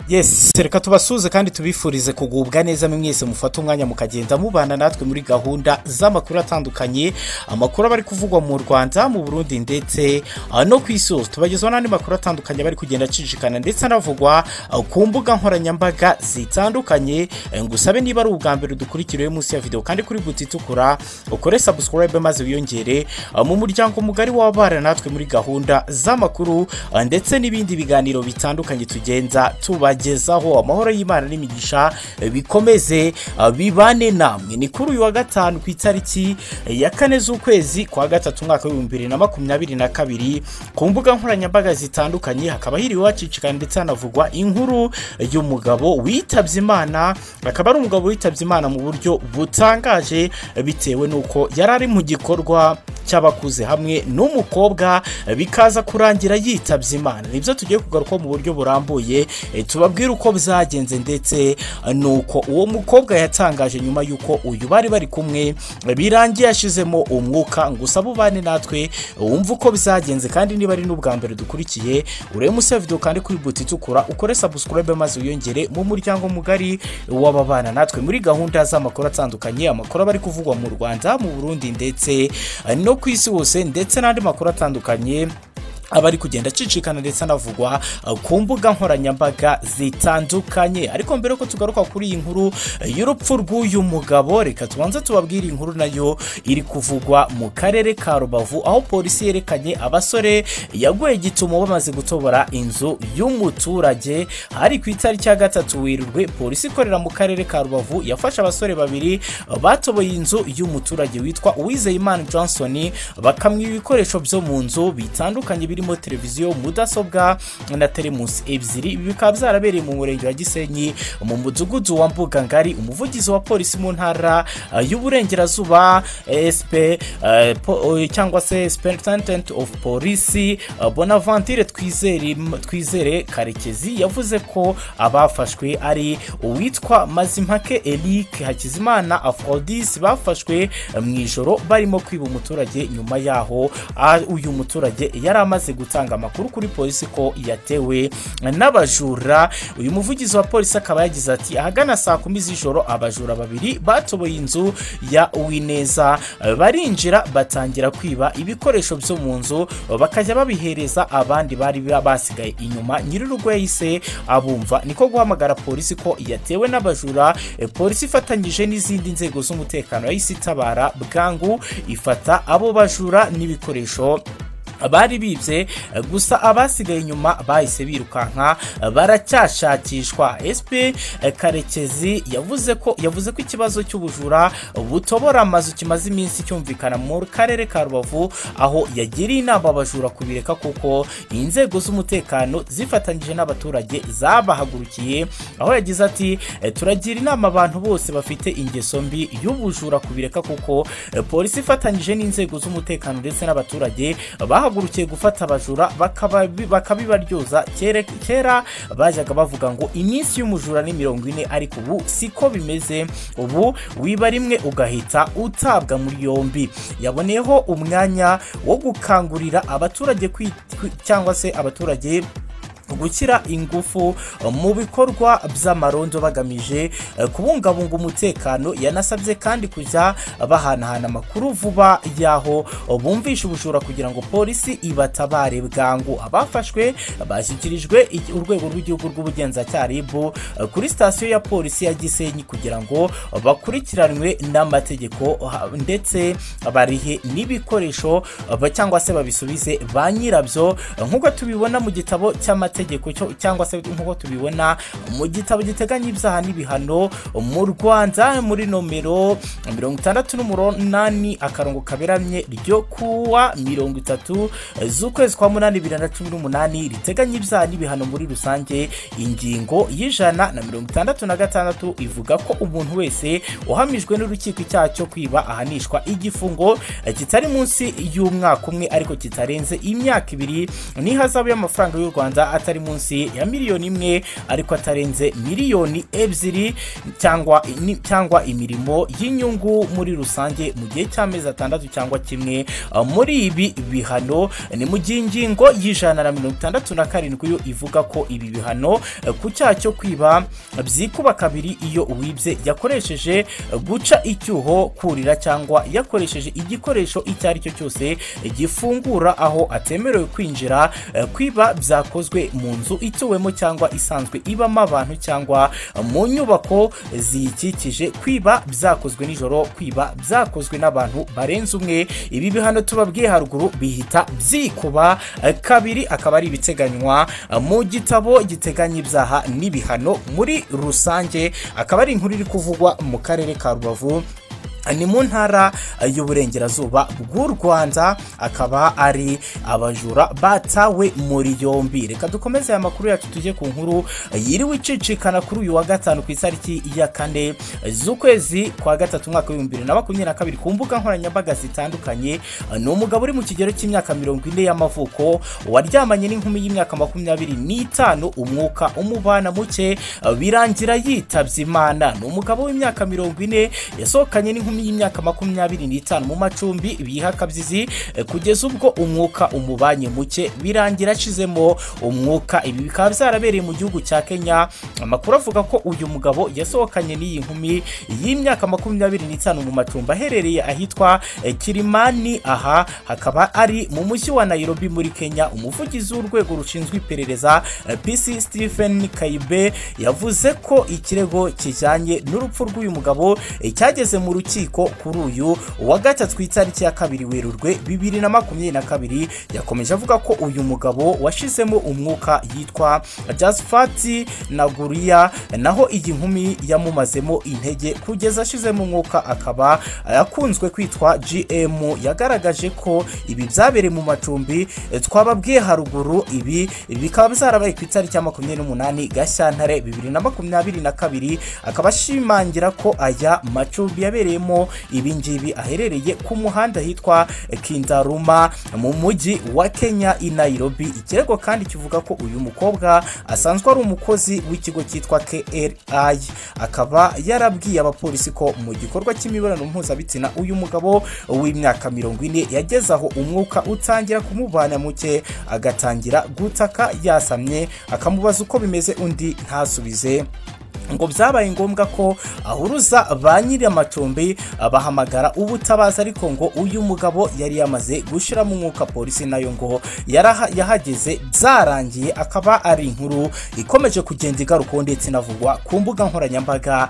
yes reka tubasuze kandi tubifurize kugubwa neza mwese mufate umwanya mukagenda mubana natwe muri gahunda z'amakuru atandukanye amakuru aba ari kuvugwa mu rwanda mu burundi ndetse ah, no ku isi hose tubagezaho n'andi makuru atandukanye aba ari kugenda acicikana ndetse anavugwa ah, ku mbuga nkoranyambaga zitandukanye Eh, ngusabe niba ari ubwa mbere dukurikiriye munsi ya videwo kandi kuri buti itukura ukore sabusikarayibe maze wiyongere ah, mu muryango mugari w'abana natwe muri gahunda z'amakuru ah, ndetse n'ibindi biganiro bitandukanye tugenda tubagezaho amahoro y'imana n'imigisha eh, bikomeze ah, bibane namwe ni kuri uyu wa gatanu ku itariki eh, ya kane z'ukwezi kwa gatatu umwaka w'ibihumbi bibiri na makumyabiri na kabiri ku mbuga nkoranyambaga zitandukanye hakaba hiriwe hacicikana ndetse hanavugwa inkuru y'umugabo witabye imana akaba ari umugabo witabye imana mu buryo butangaje bitewe n'uko yari ari mu gikorwa cy'abakuze hamwe n'umukobwa bikaza kurangira yitabye imana nibyo tugiye kugarukaho mu buryo burambuye eh, tubabwire uko byagenze ndetse eh, n'uko uwo mukobwa yatangaje nyuma y'uko uyu bari bari kumwe eh, birangiye yashizemo umwuka ngo usabe ubane natwe wumve uko byagenze kandi niba ari n'ubwa mbere dukurikiye urebe umusore video kandi kuri buti itukura ukore subscribe maze wiyongere mu muryango mugari w'ababana natwe muri gahunda z'amakuru atandukanye amakuru aba ari kuvugwa mu rwanda mu burundi ndetse eh, no ku isi hose ndetse n'andi makuru atandukanye aba ari kugenda acicikana ndetse anavugwa uh, ku mbuga nkoranyambaga zitandukanye ariko mbere yuko tugaruka kuri iyi nkuru uh, y'urupfu rw'uyu mugabo reka tubanze tubabwire iyi nkuru nayo iri kuvugwa mu karere ka rubavu aho polisi yerekanye abasore yaguye gitumo bamaze gutobora inzu y'umuturage hari ku itariki ya gatatu werurwe polisi ikorera mu karere ka rubavu yafashe abasore babiri uh, batoboye inzu y'umuturage witwa uwizeyimana johnson bakamwiba ibikoresho byo mu nzu bitandukanye birimo televiziyo mudasobwa na telemusi ebyiri ibi bikaba byarabereye mu murenge wa gisenyi mu mudugudu wa mbugangari umuvugizi wa polisi mu ntara uh, y'uburengerazuba sp uh, po- uh, cyangwa se superintendent of police uh, bonaventure twizere twizere karekezi yavuze ko abafashwe ari uwitwa mazimpake eric hakizimana afrodis bafashwe uh, mu ijoro barimo kwiba umuturage nyuma yaho ah, uyu muturage yari amaze gutanga amakuru kuri polisi ko yatewe n'abajura uyu muvugizi wa polisi akaba yagize ati ahagana saa kumi z'ijoro abajura babiri batoboye inzu ya uwineza barinjira batangira kwiba ibikoresho byo mu nzu bakajya babihereza abandi bari basigaye inyuma nyir'urugo yahise abumva niko guhamagara polisi ko yatewe n'abajura Eh, polisi ifatanyije n'izindi nzego z'umutekano yahise itabara bwangu ifata abo bajura n'ibikoresho bari bibye gusa abasigaye inyuma bahise birukanka baracyashakishwa sp karekezi yavuze ko yavuze ko ikibazo cy'ubujura butobora amazu kimaze iminsi cyumvikana mu karere ka rubavu aho yagiriye inama abajura kubireka kuko inzego z'umutekano zifatanyije n'abaturage zabahagurukiye aho yagize ati turagira inama abantu bose bafite ingeso mbi y'ubujura kubireka kuko eh, polisi ifatanyije n'inzego z'umutekano ndetse n'abaturage bahagurukiye gufata abajura bakababi- bakabibaryoza kere kera bajyaga bavuga ngo iminsi y'umujura ni mirongo ine ariko ubu siko bimeze ubu wiba rimwe ugahita utabwa muri yombi yaboneyeho umwanya wo gukangurira abaturage kwi- kwi- cyangwa se abaturage gushyira ingufu mu bikorwa by'amarondo bagamije eh, kubungabunga umutekano yanasabye kandi kujya bahanahana amakuru vuba y'aho bumvisha ubujura kugira ngo polisi ibatabare bwangu abafashwe bashyikirijwe iki- urwego rw'igihugu rw'ubugenzacyaha rib eh, kuri sitasiyo ya polisi ya gisenyi kugira ngo bakurikiranwe n'amategeko ha- ndetse barihe n'ibikoresho ba- cyangwa se babisubize ba nyirabyo nk'uko tubibona mu gitabo cy'amategeko cyo- cyangwa se nk'uko tubibona mu gitabo giteganya ibyaha n'ibihano mu rwanda muri nomero mirongo itandatu n'umunani akarongo kaberamye ryo kuwa mirongo itatu z'ukwezi kwa munani bibiri na cumi n'umunani riteganya ibyaha n'ibihano muri rusange ingingo y'ijana na mirongo itandatu na gatandatu ivuga ko umuntu wese uhamijwe n'urukiko icyaha cyo kwiba ahanishwa igifungo eh, kitari munsi y'umwaka umwe ariko kitarenze imyaka ibiri n'ihazabu y'amafaranga y'u rwanda atari atari munsi ya miliyoni imwe ariko atarenze miliyoni ebyiri cyangwa ni- cyangwa imirimo y'inyungu muri rusange mu gihe cy'amezi atandatu cyangwa kimwe uh, muri ibi bihano ni mu gihe ingingo y'ijana na mirongo itandatu na karindwi yo ivuga ko ibi bihano eh, ku cyaha cyo kwiba byikuba kabiri iyo uwibye yakoresheje eh, guca icyuho kurira cyangwa yakoresheje igikoresho icyo ari cyo cyose gifungura aho atemerewe kwinjira eh, kwiba byakozwe mu nzu ituwemo cyangwa isanzwe ibamo abantu cyangwa mu nyubako ziyikikije kwiba byakozwe nijoro kwiba byakozwe n'abantu barenze umwe ibi bihano tubabwiye haruguru bihita byikuba eh, kabiri akaba ari ibiteganywa eh, mu gitabo giteganya ibyaha n'ibihano muri rusange akaba ari inkuru iri kuvugwa mu karere ka rubavu ni mu ntara y'uburengerazuba bw'u rwanda akaba ari abajura batawe muri yombi reka dukomeze aya makuru yacu tujye ku nkuru yiriwe icicikana kuri uyu wa gatanu ku itariki ya kane z'ukwezi kwa gatatu umwaka w'ibihumbi bibiri na makumyabiri na kabiri ku mbuga nkoranyambaga zitandukanye ni umugabo uri mu kigero cy'imyaka mirongo ine y'amavuko waryamanye n'inkumi y'imyaka makumyabiri n'itanu umwuka umubana muke birangira yitabye imana ni umugabo w'imyaka mirongo ine yasohokanye n'inkumi y'imyaka makumyabiri n'itanu mu macumbi biha akabyizi eh, kugeza ubwo umwuka umubanye muke birangira ashizemo umwuka ibi bikaba byarabereye mu gihugu cya kenya amakuru avuga ko uyu mugabo yasohokanye n'iyi nkumi y'imyaka makumyabiri n'itanu mu macumbi aherereye ahitwa eh, kirimani aha hakaba ari mu mujyi wa nairobi muri kenya umuvugizi w'urwego rushinzwe iperereza eh, pc stephen kayibe yavuze ko ikirego kijyanye n'urupfu rw'uyu mugabo eh, cyageze mu rukiko kuri uyu wa gatatu ku itariki ya kabiri werurwe bibiri na makumyabiri na kabiri yakomeje avuga ko uyu mugabo washizemo umwuka yitwa jasfati naguriya naho iyi nkumi yamumazemo intege kugeza ashizemo umwuka akaba akunzwe kwitwa gm yagaragaje ko ibi byabereye mu macumbi eh, twababwiye haruguru ibi bikaba byarabaye ku itariki ya makumyabiri n'umunani gashyantare bibiri na makumyabiri na kabiri akaba ashimangira ko aya macumbi yabereyemo ibi ngibi aherereye ku muhanda hitwa kindaruma mu mujyi wa kenya i nairobi ikirego kandi kivuga ko uyu mukobwa asanzwe ari umukozi w'ikigo cyitwa kri akaba yarabwiye abapolisi ko mu gikorwa cy'imibonano mpuzabitsina uyu mugabo w'imyaka mirongo ine yageze aho umwuka utangira kumubana muke agatangira gutaka yasamye akamubaza uko bimeze undi ntasubize ngo byabaye ngombwa ko ahuruza ba nyiri amacumbi bahamagara ubutabaza ariko ngo uyu mugabo yari yamaze gushyiramo umwuka polisi nayo ngo yaraha- yahageze byarangiye akaba ari inkuru ikomeje kugenda igarukaho ndetse inavugwa ku mbuga nkoranyambaga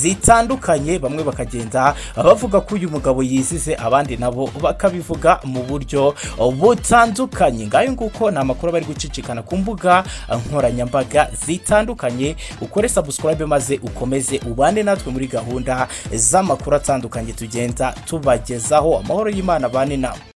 zitandukanye bamwe bakagenda bavuga ko uyu mugabo yizize abandi nabo bakabivuga mu buryo butandukanye ngayo nguko ni amakuru bari gucicikana ku mbuga nkoranyambaga zitandukanye ukore subscribe maze ukomeze ubane natwe muri gahunda z'amakuru atandukanye tugenda tubagezaho amahoro y'imana abane nawe